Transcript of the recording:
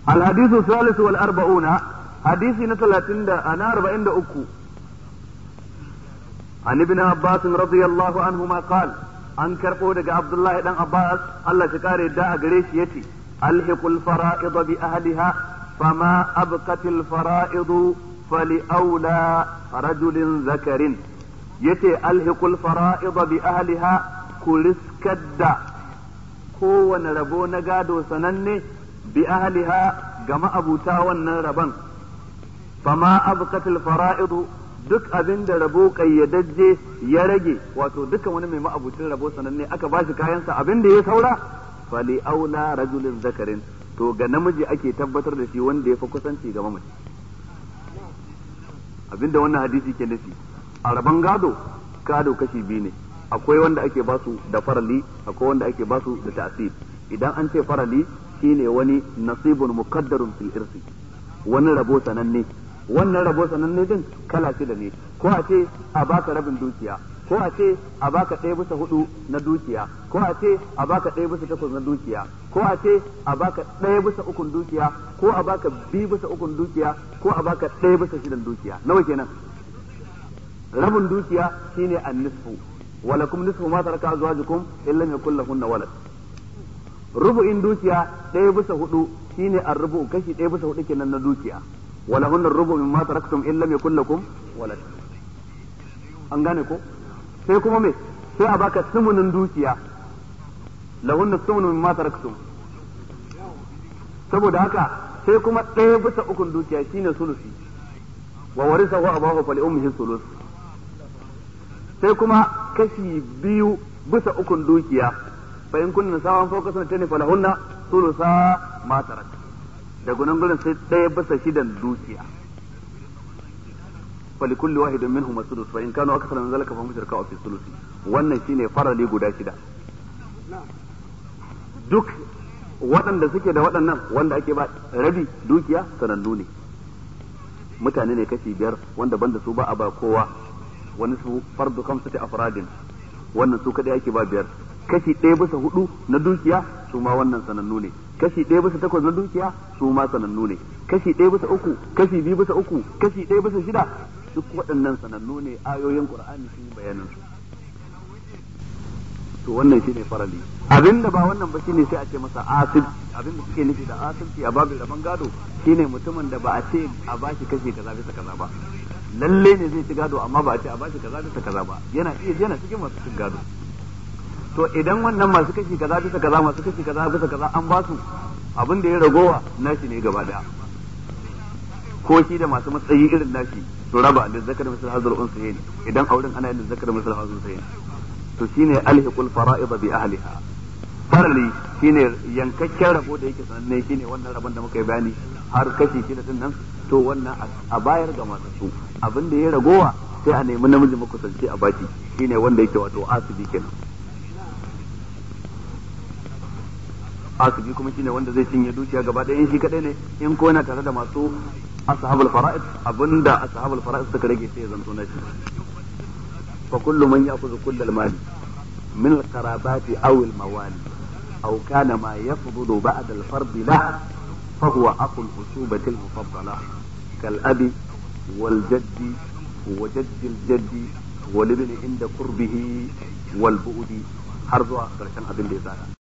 الحديث الثالث والأربعون حديث نتلاتين أنا أربعين أكو عن ابن عباس رضي الله عنهما قال an karɓo daga Abdullahi dan Abbas Allah shi kare da a gare shi yace alhiqul fara'id bi ahliha fama abqatil fara'id fali aula rajulin zakarin yace alhiqul fara'id bi ahliha kuliskadda kowane rabo na gado sananne bi ahliha ga ma'abuta wannan rabon fama abqatil fara'id duk abin da rabo kayyadajje ya rage wato dukkan wani mai ma'abucin rabo sananne aka ba shi kayansa abin da ya saura fali aula rajulin zakarin to ga namiji ake tabbatar da shi wanda ya fi kusanci ga mamaci abinda wannan hadisi ke nufi a rabon gado gado kashi biyu ne akwai wanda ake basu da farali akwai wanda ake basu da ta'sib idan an ce farali shine wani nasibun muqaddarun fil irsi wani rabo sananne wannan rabo sananne din kala shida ne ko a ce a baka rabin dukiya ko a ce a baka ɗaya bisa hudu na dukiya ko a ce a baka ɗaya bisa takwas na dukiya ko a ce a baka ɗaya bisa ukun dukiya ko a baka biyu bisa ukun dukiya ko a baka ɗaya bisa shidan dukiya nawa kenan rabin dukiya shine an-nisfu walakum nisfu ma taraka azwajukum illam yakul lahunna walad rubu'in dukiya ɗaya bisa hudu shine ar-rubu kashi ɗaya bisa hudu kenan na dukiya ولهن الربع مما تركتم إن لم يكن لكم ولد an gane ko sai kuma me sai a baka sumunin dukiya lahunna sumunu mimma taraktum saboda haka sai kuma ɗaya bisa ukun dukiya shine sulusi wa warisahu abahu fali ummihi sulus sai kuma kashi biyu bisa ukun dukiya fa in kunna sawan fawqa sanatani falahunna sulusa ma taraktum da gunan gurin sai ɗaya bisa shidan dukiya fali kulli wahidin minhum as-sudus fa in kanu akthara min zalika fa hum shirka fi sulusi wannan shine farali guda shida duk waɗanda suke da waɗannan wanda ake ba rabi dukiya sanannu ne mutane ne kashi biyar wanda banda su ba a ba kowa wani su fardu kamsati afradin wannan su kadai ake ba biyar kashi ɗaya bisa hudu na dukiya su ma wannan sanannu ne kashi ɗaya bisa takwas na dukiya su ma sanannu ne kashi ɗaya bisa uku kashi biyu bisa uku kashi ɗaya bisa shida duk waɗannan sanannu ne ayoyin qur'ani sun yi bayanin su to wannan shine farali abinda ba wannan ba shine sai a ce masa asib abinda suke nufi da asibci a babin rabon gado shine mutumin da ba a ce a bashi kashi kaza bisa kaza ba lalle ne zai ci gado amma ba a ce a bashi kaza bisa kaza ba yana iya yana cikin masu cin gado to idan wannan masu kashi kaza bisa kaza masu kashi kaza bisa kaza an ba su abin da ya ragowa nashi ne gaba daya ko shi da masu matsayi irin nashi to raba da zakar misal hazar unsayin idan auren ana yin zakar misal hazar unsayin to shine alhiqul fara'id bi ahliha farali shine yankakken rabo da yake sananne shine wannan rabon da muka yi bayani har kashi shida din nan to wannan a bayar ga masu su abin da ya ragowa sai a nemi namiji makusanci a baki shine wanda yake wato asibi kenan asibi kuma shine wanda zai cinye dukiya gaba ɗaya in shi kadai ne in ko yana tare da masu ashabul fara'id abinda ashabul fara'id suka rage sai ya zanto na shi fa kullu man ya'khudhu kull al-mali min al-qarabati aw al-mawali aw kana ma yafdulu ba'da al-fard la fa huwa aqul usubati al-mufaddala kal abi wal jaddi wa jaddi al-jaddi wal ibn inda qurbihi wal bu'di har zuwa karshen abin da ya tsara